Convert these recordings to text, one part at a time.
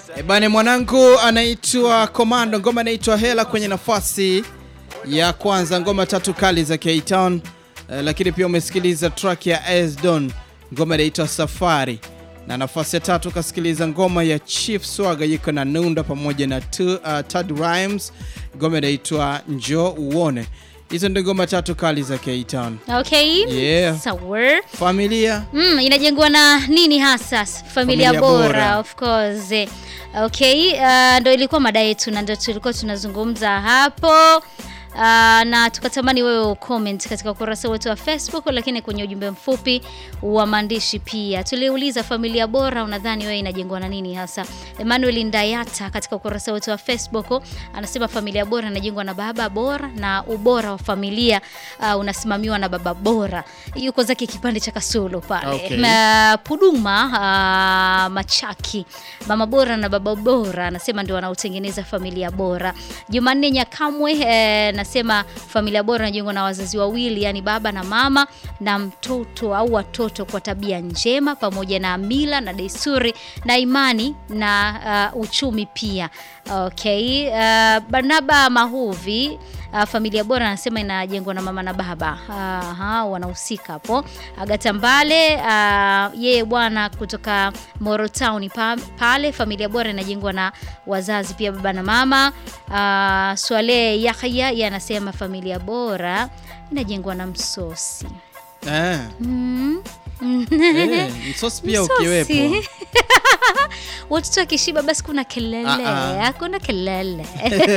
E bane, mwanangu anaitwa Komando, ngoma inaitwa Hela kwenye nafasi ya kwanza, ngoma tatu kali za K-Town. Uh, lakini pia umesikiliza track ya Esdon, ngoma inaitwa Safari, na nafasi ya tatu ukasikiliza ngoma ya Chief Swaga yuko na Nunda pamoja na tu, uh, Tad Rhymes, ngoma inaitwa Njoo Uone. Hizo ndio ngoma tatu kali za K-Town. Okay. Yeah. Sawa. Familia Mm, inajengwa na nini hasa? Familia, Familia bora, bora. of course. Eh, Okay, uh, ndo ilikuwa mada yetu na ndo tulikuwa tunazungumza hapo. Uh, na tukatamani wewe ucomment katika ukurasa wetu wa Facebook, lakini kwenye ujumbe mfupi wa maandishi pia tuliuliza familia bora, unadhani wewe inajengwa na nini hasa? Emmanuel Ndayata katika ukurasa wetu wa Facebook anasema familia bora inajengwa na baba bora, na ubora wa familia uh, unasimamiwa na baba bora. Yuko zake kipande cha Kasulu pale Okay. Ma- Puduma uh, Machaki, mama bora na baba bora anasema ndio wanaotengeneza familia bora. Jumanne Nyakamwe eh, nasema familia bora inajengwa na wazazi wawili, yani baba na mama na mtoto au watoto kwa tabia njema, pamoja na mila na desturi na imani na uh, uchumi pia. Okay, uh, Barnaba Mahuvi Uh, familia bora anasema inajengwa na mama na baba. Aha, wanahusika hapo. Agata Mbale uh, yeye bwana kutoka Moro Town pa, pale familia bora inajengwa na wazazi pia baba na mama. Uh, Swale Yahya yeye anasema familia bora inajengwa na msosi. eh, Mm. eh, msosi pia Msosi. ukiwepo Watoto wakishiba basi kuna kelele, Ah, ah. hakuna kelele.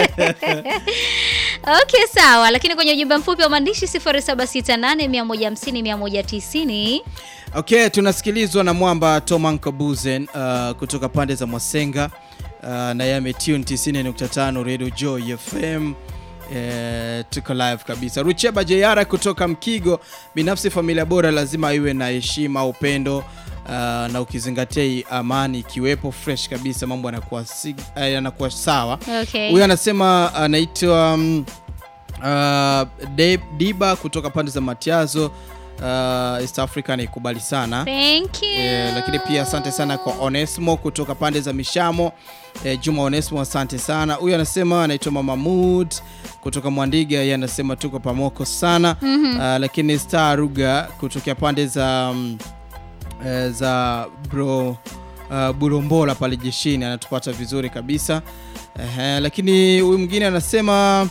Okay, sawa, lakini kwenye ujumbe mfupi wa maandishi 0768 150 190 Okay, tunasikilizwa na mwamba Tomanko Buzen uh, kutoka pande za Mwasenga uh, na yeye ametune 90.5 Radio Joy FM. Eh, tuko live kabisa. Rucheba Jeyara kutoka Mkigo, binafsi familia bora lazima iwe na heshima, upendo uh, na ukizingatia hii amani ikiwepo fresh kabisa, mambo yanakuwa si- eh, yanakuwa sawa. Okay. Huyu anasema anaitwa um, uh, De- Diba kutoka pande za Matiazo uh, East Africa anaikubali sana Thank you. Eh, lakini pia asante sana kwa Onesmo kutoka pande za Mishamo. Eh, Juma Onesmo, asante sana. Huyu anasema anaitwa Mama Mood kutoka Mwandiga, yeye anasema tuko pamoko sana Ah, lakini Star Ruga kutokea pande za mm, eh, za bro uh, Burombola pale jeshini anatupata vizuri kabisa. Ehe, lakini huyu mwingine anasema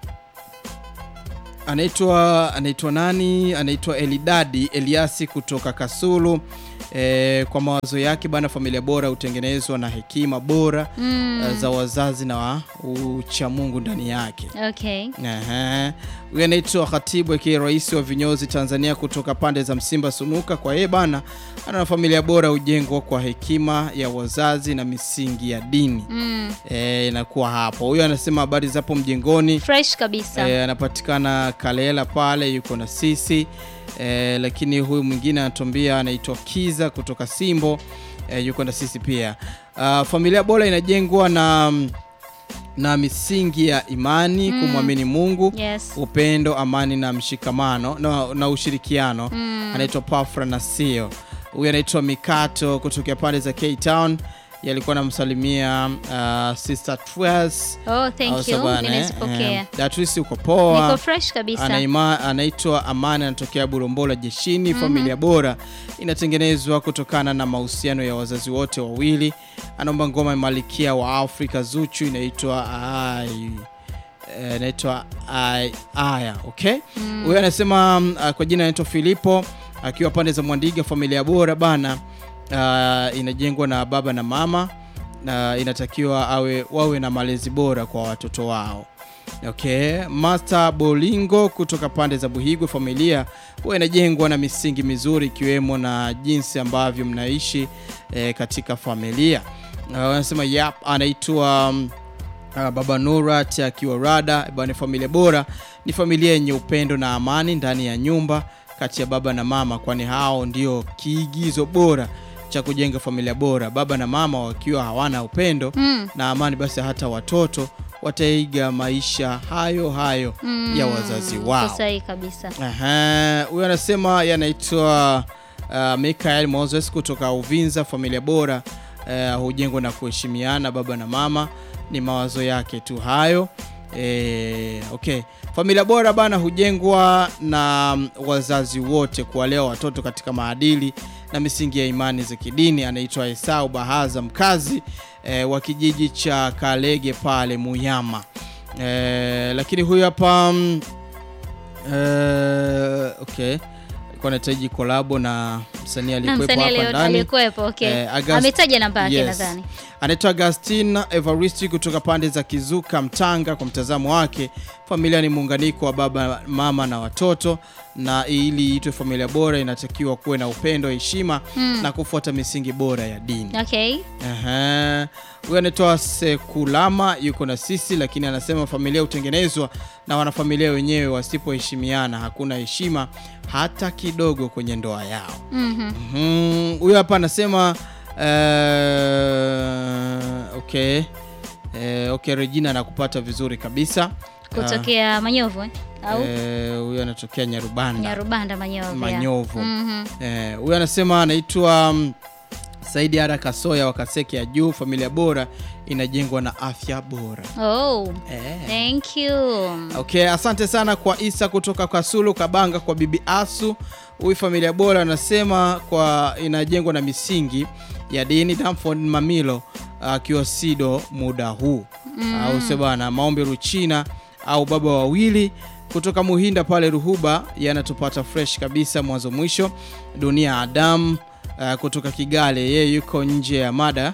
anaitwa anaitwa nani? Anaitwa Elidadi Eliasi kutoka Kasulu. E, kwa mawazo yake bana, familia bora hutengenezwa na hekima bora Mm, eh, za wazazi na wa uchamungu ndani yake. okay. Ehe. Huyu anaitwa Khatibu akiwa rais wa vinyozi Tanzania kutoka pande za Msimba Sunuka. Kwa yeye bana, ana familia bora hujengwa kwa hekima ya wazazi na misingi ya dini. Mm, Eh, inakuwa hapo. Huyu anasema habari zapo mjengoni. fresh kabisa. Eh, anapatikana Kalela pale, yuko na sisi eh, lakini huyu mwingine anatuambia anaitwa Kiza kutoka Simbo eh, yuko na sisi pia. Ah, familia bora inajengwa na na misingi ya imani, kumwamini Mungu, Yes. upendo, amani na mshikamano na, na ushirikiano. Mm. Anaitwa Pafra Nasio. Huyu anaitwa Mikato kutokea pande za K Town, yalikuwa namsalimia uh, Sister Twas Oh, thank you. Nimezipokea. Datrisi uko poa. Niko fresh kabisa. Anaima, anaitwa Amani, anatokea Burombola jeshini. Familia bora inatengenezwa kutokana na mahusiano ya wazazi wote wawili. Anaomba ngoma ya Malikia wa Afrika Zuchu inaitwa Ai eh, inaitwa Ai- Aya. Okay, huyo anasema mm, ah, kwa jina anaitwa Filipo akiwa pande za Mwandiga. Familia bora bana ah, inajengwa na baba na mama na inatakiwa awe wawe na malezi bora kwa watoto wao. Okay, Master Bolingo kutoka pande za Buhigwe, familia huwa inajengwa na misingi mizuri ikiwemo na jinsi ambavyo mnaishi eh, katika familia. Uh, wanasema yap, anaitwa mm, uh, Baba Nurat akiwa rada bwana. Familia bora ni familia yenye upendo na amani ndani ya nyumba kati ya baba na mama, kwani hao ndio kiigizo bora cha kujenga familia bora. Baba na mama wakiwa hawana upendo Mm. na amani, basi hata watoto wataiga maisha hayo hayo ya wazazi wao. Uko sahihi kabisa. Aha, huyo anasema yanaitwa uh, Michael Moses kutoka Uvinza. Familia bora eh, hujengwa na kuheshimiana baba na mama. Ni mawazo yake tu hayo. Eh, okay. Familia bora bana hujengwa na mm, wazazi wote kuwalea watoto katika maadili na misingi ya imani za kidini. Anaitwa Esau Bahaza, mkazi eh, wa kijiji cha Kalege pale Muyama. Eh, lakini huyu hapa mm, eh, okay, alikuwa anahitaji kolabo na msanii Na aliyekuwepo msanii hapa alio- ndani aliyekuwepo okay. Eh, August- Ametaja namba yake Yes. nadhani. anaitwa Agustin Evaristi kutoka pande za Kizuka Mtanga. Kwa mtazamo wake, familia ni muunganiko wa baba, mama na watoto, na ili iitwe familia bora inatakiwa kuwe na upendo, heshima na kufuata misingi bora ya dini. Okay. Aha. Huyu anaitwa Sekulama yuko na sisi, lakini anasema familia hutengenezwa na wanafamilia wenyewe. Wasipoheshimiana hakuna heshima hata kidogo kwenye ndoa yao. Mhm. Mhm. Huyu hapa anasema eh, okay. Eh, okay, Regina anakupata vizuri kabisa. Kutokea Manyovu eh? Au Eh, huyu anatokea Nyarubanda Nyarubanda Manyovu. yeah. Manyovu. Mhm. Eh, huyu anasema anaitwa mm, Saidi Ara Kasoya wa Kaseke ya Juu. Familia bora inajengwa na afya bora. Oh, Eh. thank you. Okay, asante sana kwa Isa kutoka Kasulu Kabanga kwa Bibi Asu. Huyu familia bora anasema kwa inajengwa na misingi ya dini. Damford Mamilo akiwa Sido muda huu au sio bana, maombi Ruchina au baba wawili kutoka Muhinda pale Ruhuba yanatupata fresh kabisa mwanzo mwisho. Dunia Adam uh, kutoka Kigale, yeye yuko nje ya mada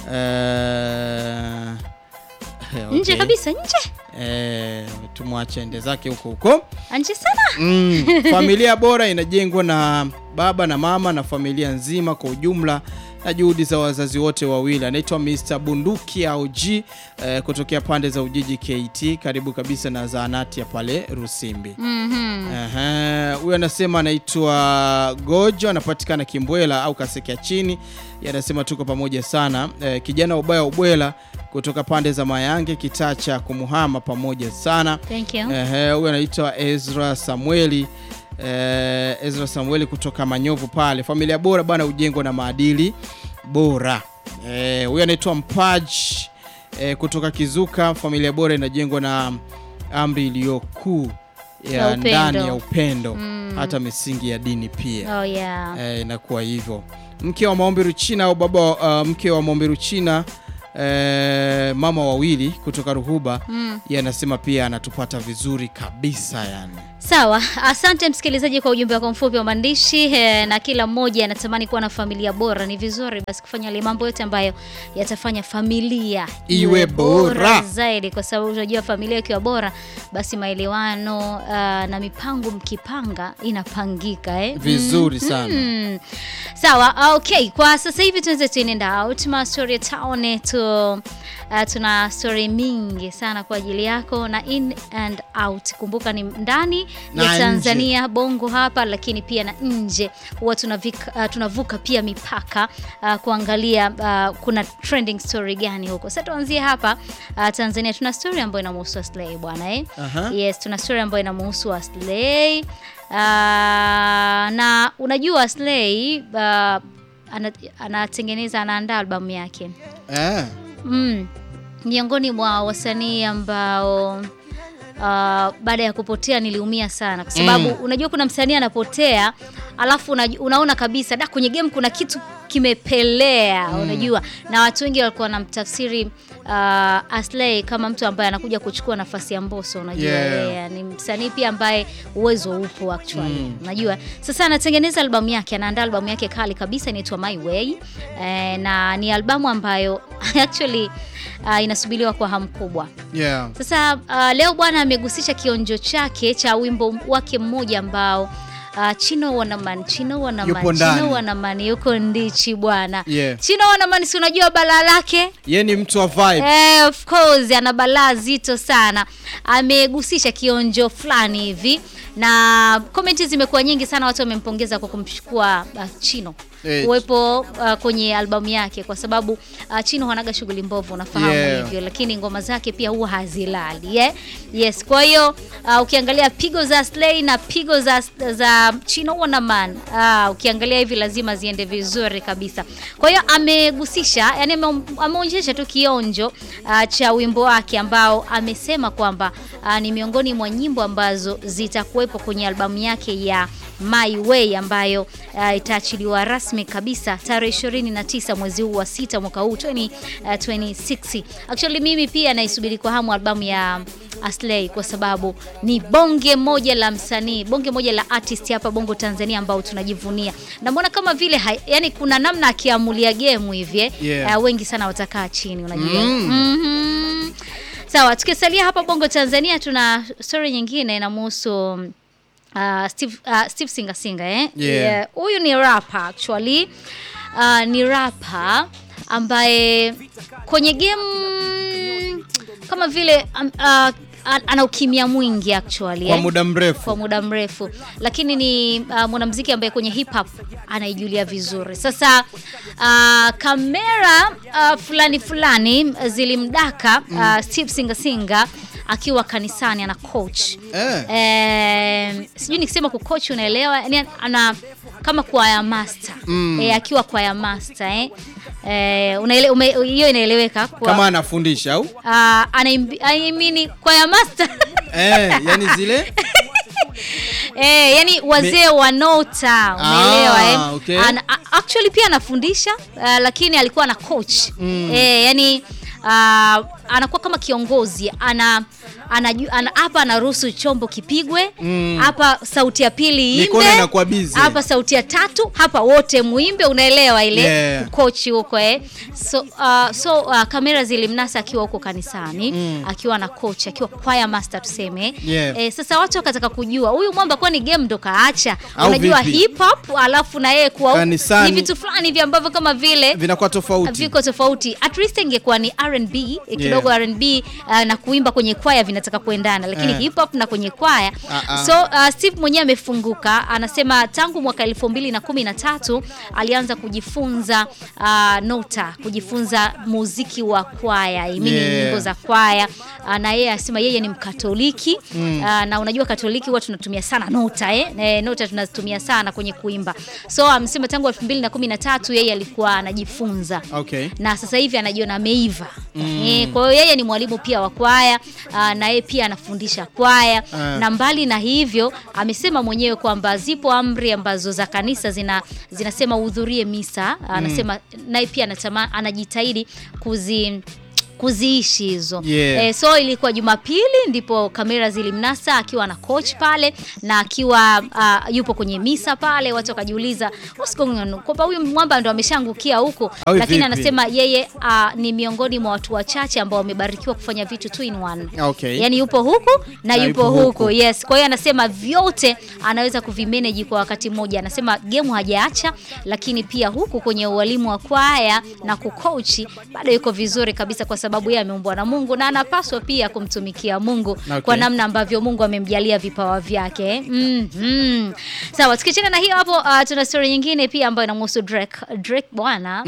uh, Nje kabisa, nje. Eh, tumwache ende zake huko huko. Nje sana. Mm, familia bora inajengwa na baba na mama na familia nzima kwa ujumla na juhudi za wazazi wote wawili. Anaitwa Mr. Bunduki au G eh, kutokea pande za Ujiji KT, karibu kabisa na zahanati ya pale Rusimbi. Mhm. Ehe, huyu anasema anaitwa Gojo, anapatikana Kimbwela au Kasekea chini. Yeye anasema tuko pamoja sana. Eh, kijana ubaya ubwela kutoka pande za Mayange, kitaa cha kumuhama, pamoja sana. Thank you. Ehe, huyu anaitwa Ezra Samueli. Eh, Ezra Samueli kutoka Manyovu pale. Familia bora bwana hujengwa na maadili bora. Eh, huyu anaitwa Mpaj eh, kutoka Kizuka. Familia bora inajengwa na amri iliyokuu Ya ya upendo. ndani ya upendo hata misingi ya dini pia Oh yeah. eh, inakuwa hivyo. Mke wa maombi Ruchina au baba uh, mke wa maombi Ruchina eh, mama wawili kutoka Ruhuba Mm. yeye anasema pia anatupata vizuri kabisa yani. Sawa, asante msikilizaji kwa ujumbe wako mfupi wa maandishi eh, na kila mmoja anatamani kuwa na familia bora. Ni vizuri basi kufanya yale mambo yote ambayo yatafanya familia Iwe bora. zaidi, kwa sababu unajua familia ikiwa bora, basi maelewano ah, na mipango mkipanga inapangika eh? Vizuri sana. Mm. Sawa, ah, okay. Kwa sasa hivi tunaweza tuenenda out ma story town tu uh, tuna story mingi sana kwa ajili yako na in and out. Kumbuka ni ndani Na ya nje. Tanzania bongo hapa, lakini pia na nje huwa tunavika, uh, tunavuka pia mipaka uh, kuangalia uh, kuna trending story gani huko. Sasa tuanzie hapa uh, Tanzania, tuna story ambayo inamhusu Aslay bwana eh? Aha. Yes, tuna story ambayo inamhusu Aslay. Uh, na unajua Aslay uh, ana- anatengeneza anaandaa albamu yake Eh. mm. miongoni mwa wasanii ambao uh, baada ya kupotea niliumia sana kwa sababu Mm. unajua kuna msanii anapotea alafu unaj- unaona kabisa da kwenye game kuna kitu kimepelea unajua na watu wengi walikuwa wanamtafsiri uh, Aslay kama mtu ambaye anakuja kuchukua nafasi ya Mbosso unajua Yeah. yeye ni msanii pia ambaye uwezo upo actually Mm. unajua sasa anatengeneza albamu yake anaandaa albamu yake kali kabisa inaitwa My Way eh, na ni albamu ambayo actually uh, inasubiriwa kwa hamu kubwa Yeah. sasa uh, leo bwana amegusisha kionjo chake cha wimbo wake mmoja ambao uh, Chino Wanaman Chino Wanaman Yupo ndani. Chino Wanaman yuko ndichi bwana Yeah. Chino Wanaman si unajua balaa lake Yeye ni mtu wa vibe. Eh, of course ana balaa zito sana. Amegusisha kionjo fulani hivi na komenti zimekuwa nyingi sana, watu wamempongeza kwa kumchukua uh, Chino Eh. kuwepo uh, kwenye albamu yake kwa sababu uh, Chino hanaga shughuli mbovu unafahamu Yeah. hivyo, lakini ngoma zake pia huwa hazilali yeah? Yes, kwa hiyo uh, ukiangalia pigo za Slay na pigo za, za Chino Wanaman uh, ukiangalia hivi lazima ziende vizuri kabisa. Kwa hiyo amegusisha, yani ame- ameonyesha tu kionjo uh, cha wimbo wake ambao amesema kwamba uh, ni miongoni mwa nyimbo ambazo zitakuwepo kwenye albamu yake ya My Way ambayo uh, itaachiliwa rasmi kabisa tarehe 29 mwezi huu wa sita mwaka huu 20, uh, 26. Actually mimi pia naisubiri kwa hamu albamu ya Aslay kwa sababu ni bonge moja la msanii, bonge moja la artist hapa Bongo Tanzania ambao tunajivunia. Na mbona kama vile hai, yani kuna namna akiamulia game hivi eh, Yeah. uh, wengi sana watakaa chini unajua. Mm. Mhm. Sawa, tukisalia hapa Bongo Tanzania tuna story nyingine inamhusu uh, Steve, uh, Steve Singa Singa eh? Yeah. Huyu ni rapper actually. Uh, ni rapper ambaye kwenye game kama vile um, uh, an- ana ukimya mwingi actually Kwa eh? muda mrefu. kwa muda mrefu, lakini ni uh, mwanamuziki ambaye kwenye hip hop anaijulia vizuri. Sasa uh, kamera uh, fulani fulani zilimdaka uh, Steve Singa Singa akiwa kanisani ana coach Eh. eh, sijui nikisema kucoach unaelewa, yani ana kama kwaya master Mm. eh, akiwa kwaya master eh. Eh, unaele, ume, hiyo inaeleweka kwa Kama anafundisha au? uh, anaimbi, I mean, kwaya master Eh, yani zile Eh, yani wazee wa nota umeelewa Ah, eh? okay. Ana, a- actually pia anafundisha uh, lakini alikuwa na coach Mm. eh, yani uh, anakuwa kama kiongozi ana anaju- ana- hapa anaruhusu chombo kipigwe Mm. hapa sauti ya pili Mikono iimbe inakuwa busy. hapa sauti ya tatu hapa wote muimbe unaelewa ile Yeah. coach huko eh. so, uh, so uh, kamera zilimnasa akiwa huko kanisani Mm. akiwa na coach akiwa choir master tuseme Yeah. eh, sasa watu wakataka kujua huyu mwamba kwani game ndo kaacha Au unajua vipi? hip hop alafu na yeye kuwa Kanisani. ni vitu fulani hivi ambavyo kama vile vinakuwa tofauti. viko tofauti at least ingekuwa ni R&B eh, kidogo Yeah. R&B uh, na kuimba kwenye kwaya vinataka kuendana lakini Eh. hip hop na kwenye kwaya Ah, ah. so uh, Steve mwenyewe amefunguka anasema tangu mwaka elfu mbili na kumi na tatu alianza kujifunza uh, nota kujifunza muziki wa kwaya I mean Yeah. nyimbo za kwaya uh, na yeye anasema yeye ni mkatoliki Mm. uh, na unajua katoliki huwa tunatumia sana nota eh? Eh, nota tunatumia sana kwenye kuimba so amesema tangu elfu mbili na kumi na tatu yeye alikuwa anajifunza Okay. na sasa hivi anajiona ameiva Mm. eh, kwa hiyo yeye ni mwalimu pia wa kwaya ah, na yeye pia anafundisha kwaya Ah. na mbali na hivyo amesema mwenyewe kwamba zipo amri ambazo za kanisa zina zinasema uhudhurie misa anasema naye pia anatama, anajitahidi kuzi kuziishi hizo Yeah. eh, so ilikuwa Jumapili ndipo kamera zilimnasa akiwa na coach pale na akiwa uh, yupo kwenye misa pale, watu wakajiuliza what's going on, kwamba huyu mwamba ndo ameshaangukia huko, Au lakini vipi? anasema yeye uh, ni miongoni mwa watu wachache ambao wamebarikiwa kufanya vitu two in one. Okay. Yani yupo huku na, Na yupo, yupo huku. huku. Yes, kwa hiyo anasema vyote anaweza kuvimanage kwa wakati mmoja. Anasema game hajaacha, lakini pia huku kwenye ualimu wa kwaya na kucoach bado yuko vizuri kabisa, kwa sababu yeye ameumbwa na Mungu na anapaswa pia kumtumikia Mungu Okay. kwa namna ambavyo Mungu amemjalia vipawa vyake. Mhm. Sawa, tukiachana na hiyo hapo, uh, tuna story nyingine pia ambayo inamhusu Drake. Drake bwana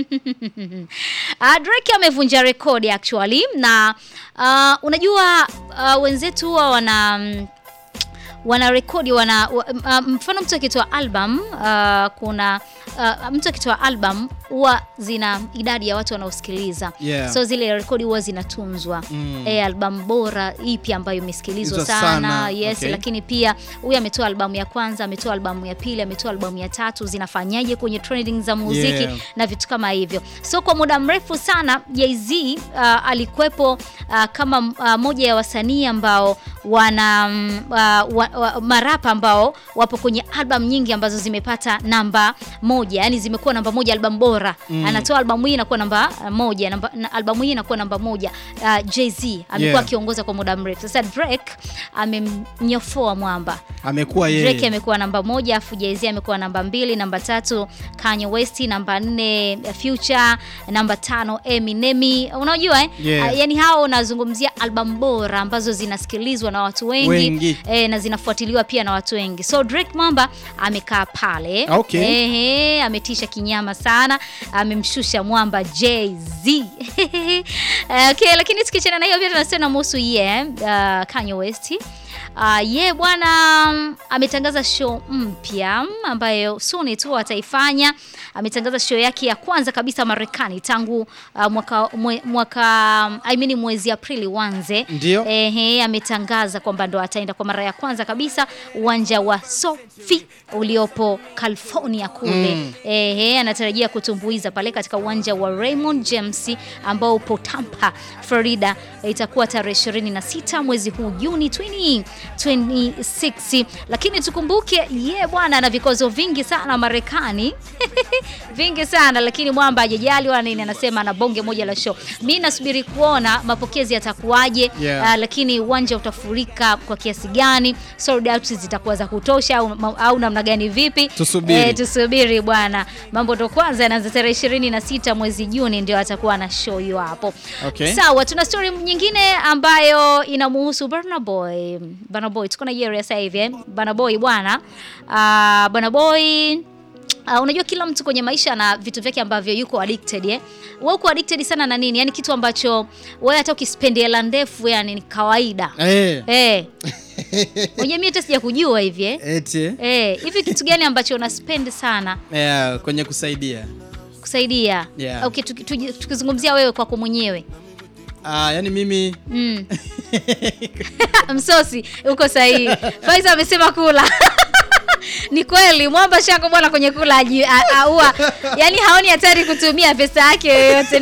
Uh, Drake amevunja rekodi actually na uh, unajua uh, wenzetu huwa wana mm, wana rekodi wana wa- uh, mfano mtu akitoa album uh, kuna uh, mtu akitoa album huwa zina idadi ya watu wanaosikiliza Yeah. so zile rekodi huwa zinatunzwa Mm. e, albamu bora ipi ambayo imesikilizwa Hizo sana, sana, yes okay. lakini pia huyu ametoa albamu ya kwanza ametoa albamu ya pili ametoa albamu ya tatu zinafanyaje kwenye trending za muziki Yeah. na vitu kama hivyo so kwa muda mrefu sana Jay-Z uh, alikuwepo uh, kama uh, moja ya wasanii ambao wana mm, uh, wa, wa, marapa ambao wapo kwenye album nyingi ambazo zimepata namba moja yani zimekuwa namba moja album bora bora anatoa albamu hii inakuwa namba uh, moja namba, na albamu hii inakuwa namba moja uh, Jay-Z amekuwa Yeah. akiongoza kwa muda mrefu sasa Drake amemnyofoa mwamba amekuwa Drake yeye amekuwa namba moja afu Jay-Z amekuwa namba mbili namba tatu Kanye West namba nne Future namba tano Eminem unajua eh? Yeah. Ah, yani hao unazungumzia albamu bora ambazo zinasikilizwa na watu wengi, Wengi. Eh, na zinafuatiliwa pia na watu wengi so Drake Mwamba amekaa pale Okay. Ehe, ametisha kinyama sana amemshusha mwamba Jay-Z okay, lakini tukichana na hiyo pia tunasema namhusu ye uh, Kanye West Uh, ye bwana mm, ametangaza show mpya mm, ambayo soon tu ataifanya. Ametangaza show yake ya kwanza kabisa Marekani tangu uh, mwaka, mwe, mwaka I mean mwezi Aprili wanze. Ndio. Ehe, ametangaza kwamba ndo ataenda kwa mara ya kwanza kabisa uwanja wa Sofi uliopo California kule. Mm. Ehe, anatarajia kutumbuiza pale katika uwanja wa Raymond James ambao upo Tampa, Florida. Itakuwa tarehe 26 mwezi huu Juni 2026. Lakini tukumbuke ye bwana ana vikwazo vingi sana Marekani. vingi sana lakini mwamba hajajali wala nini, anasema ana bonge moja la show. Mimi nasubiri kuona mapokezi yatakuwaje, Yeah. ah, lakini uwanja utafurika kwa kiasi gani, sold out zitakuwa za kutosha au, au namna gani vipi? Tusubiri. Eh, tusubiri bwana, mambo ndo kwanza yanaanza tarehe 26 mwezi Juni, ndio atakuwa na show hiyo hapo. Okay. Sawa, tuna story nyingine ambayo inamuhusu Burna Boy. Burna Boy tuko Nigeria sasa hivi eh. Burna Boy bwana, ah, Burna Boy Uh, unajua kila mtu kwenye maisha ana vitu vyake ambavyo yuko addicted eh. Wewe uko addicted sana na nini? Yaani kitu ambacho wewe hata ukispendi hela ndefu yani ni kawaida. eh Eh. Unajua mimi hata sija kujua hivi eh. eti Eh, hivi kitu gani ambacho una spend sana yeah, kwenye kusaidia kusaidia? Yeah. Okay, tuki- tuki- tukizungumzia wewe kwako mwenyewe. ah, yani mimi Mm. Msosi uko sahihi. Faiza amesema kula. Ni kweli mwamba shako bwana kwenye kula aji- a- aua. Yaani haoni hatari kutumia pesa yake yoyote.